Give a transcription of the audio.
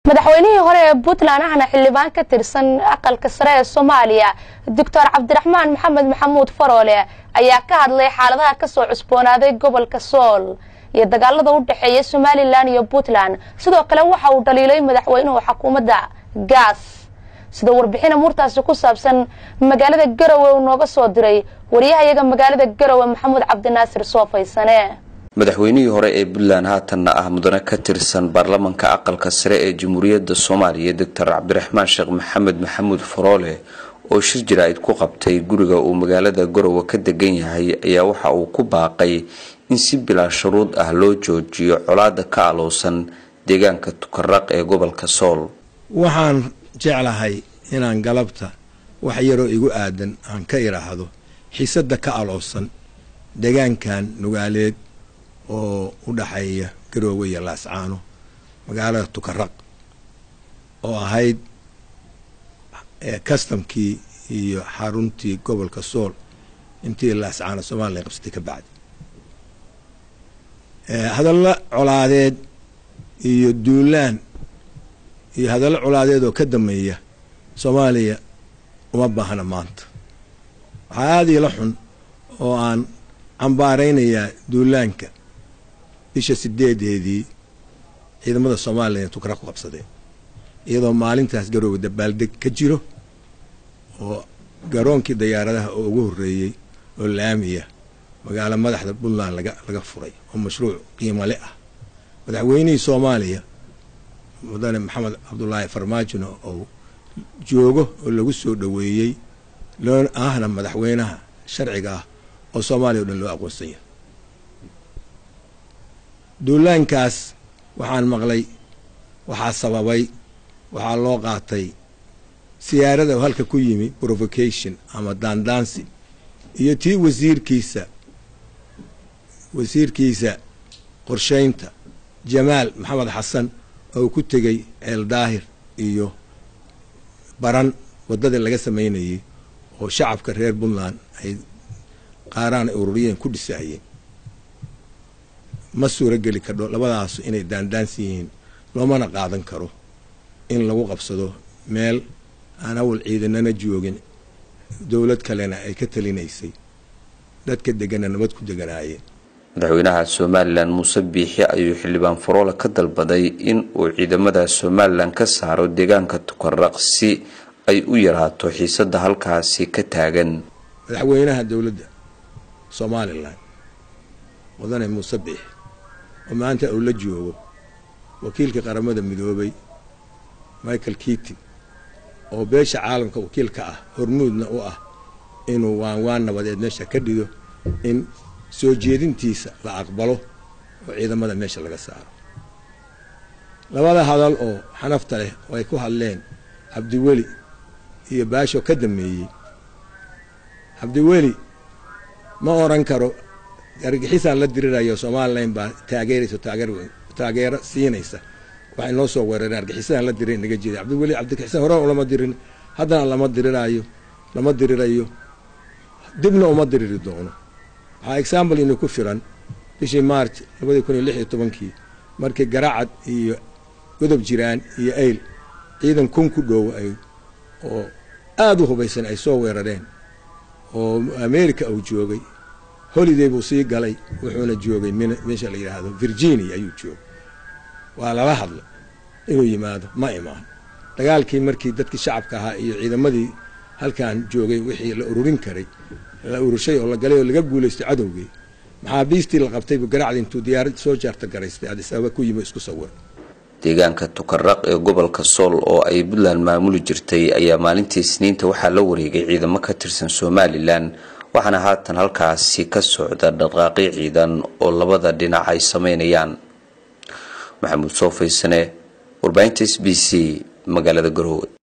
madaxweynihii hore ee puntland ahna xildhibaan ka tirsan aqalka sare ee soomaaliya doctor cabdiraxmaan maxamed maxamuud faroole ayaa ka hadlay xaaladaha kasoo cusboonaaday gobolka sool iyo dagaalada u dhexeeya somalilan iyo puntland sidoo kale waxa uu dhaliilay madaxweynuhu xukuumadda gaas sida warbixina murtaasi ku saabsan magaalada garowe uu nooga soo diray waryahayaga magaalada garowe maxamuud cabdinaasir soofaysane madaxweynihii hore ee puntland haatanna ah mudane ka tirsan baarlamanka aqalka sare ee jamhuuriyadda soomaaliya doctor cabdiraxmaan sheekh maxamed maxamuud faroole oo shir jaraa'id ku qabtay guriga uu magaalada garowe ka degan yahay ayaa waxa uu ku baaqay in si bilaa shuruud ah loo joojiyo colaada ka alowsan deegaanka tukaraq ee gobolka sool waxaan jeclahay inaan galabta wax yaroo igu aadan aan ka idhaahdo xiisadda ka alowsan deegaankan nugaaleed oo u dhaxeeya garoowe iyo laascaano magaalada tukaraq oo ahayd kastamkii iyo xaruntii gobolka sool intii laascaano somalilan qabsatay ka bacdi hadallo colaadeed iyo duulaan iyo hadallo colaadeed oo ka dameeya soomaaliya uma baahna maanta waxaa aada iila xun oo aan cambaaraynayaa duulaanka bisha sideedeedii ciidamada somalilan tukara ku qabsadeen iyadoo maalintaas garoowe dabaaldeg ka jiro oo garoonkii diyaaradaha oo ugu horreeyey oo laamiya magaalo madaxda puntland laga laga furay oo mashruuc qiimale ah madaxweynihii soomaaliya mudane maxamed cabdulaahi farmaajino oo joogo oo lagu soo dhoweeyey loo ahna madaxweynaha sharciga ah oo soomaaliya o dhan loo aqoonsan yahay duulaankaas waxaan maqlay waxaa sababay waxaa loo qaatay siyaarada oo halka ku yimi provocation ama daandaansi iyo tii wasiirkiisa wasiirkiisa qorshaynta jamaal maxamed xasan oo ku tegey ceel daahir iyo baran waddadii laga samaynayay oo shacabka reer puntland ay qaaraan ay ururiyeen ku dhisaayeen ma suuro geli kardho labadaasu inay daandaansi yihiin loomana qaadan karo in lagu qabsado meel aan awal ciidanana joogin dowlad kalena ay ka talinaysay dadka degana nabad ku deganaayeen madaxweynaha somalilan muuse biixi ayuu xildhibaan faroole ka dalbaday in uu ciidamada somalilan ka saaro deegaanka tukaraq si ay u yaraato xiisadda halkaasi ka taagan madaxweynaha dowladda somalilan mudane muuse biixi oo maanta uu la joogo wakiilka qaramada midoobay michael keating oo beesha caalamka wakiilka ah hormuudna u ah inuu waan waan nabadeed meesha ka dhigo in soo jeedintiisa la aqbalo oo ciidamada meesha laga saaro labada hadal oo xanafta leh oo ay ku hadleen cabdiweli iyo baasho ka dameeyey cabdiweli ma oran karo argixisaan la dirirayo somalilan baa taageeraysa taageero siinaysa waxay noo soo weerareen argixisaan la diray naga jeeda cabdiweli cabdixisaan hore lama dirin haddana lama diriraayo lama dirirayo dibna uma diriri doono waxaa example inu ku filan bishii march labadii kun iyo lix iyo tobankii markii garacad iyo godob jiraan iyo ayl ciidan kun ku dhow ay oo aada u hubaysan ay soo weerareen oo america uu joogay holiday buu sii galay wuxuuna joogay meesha la yidhaahdo virginia ayuu joogay waa lala hadlay inuu yimaado ma imaan dagaalkii markii dadkii shacabka ahaa iyo ciidamadii halkan joogay wixii la ururin karay la urushay oo la galay oo laga guulaystay cadowgii maxaabiistii la qabtaybu garacdi intuu diyaarad soo jaarta garaystay adis ababa ku yimi isku sawir deegaanka tukaraq ee gobolka sool oo ay puntland maamuli jirtay ayaa maalintii isniinta waxaa la wareegay ciidamo ka tirsan somalilan waxaana haatan halkaasi ka socda dhaqaaqi ciidan oo labada dhinac ay sameynayaan maxamuud soo faysane warbaahinta s b c magaalada garowe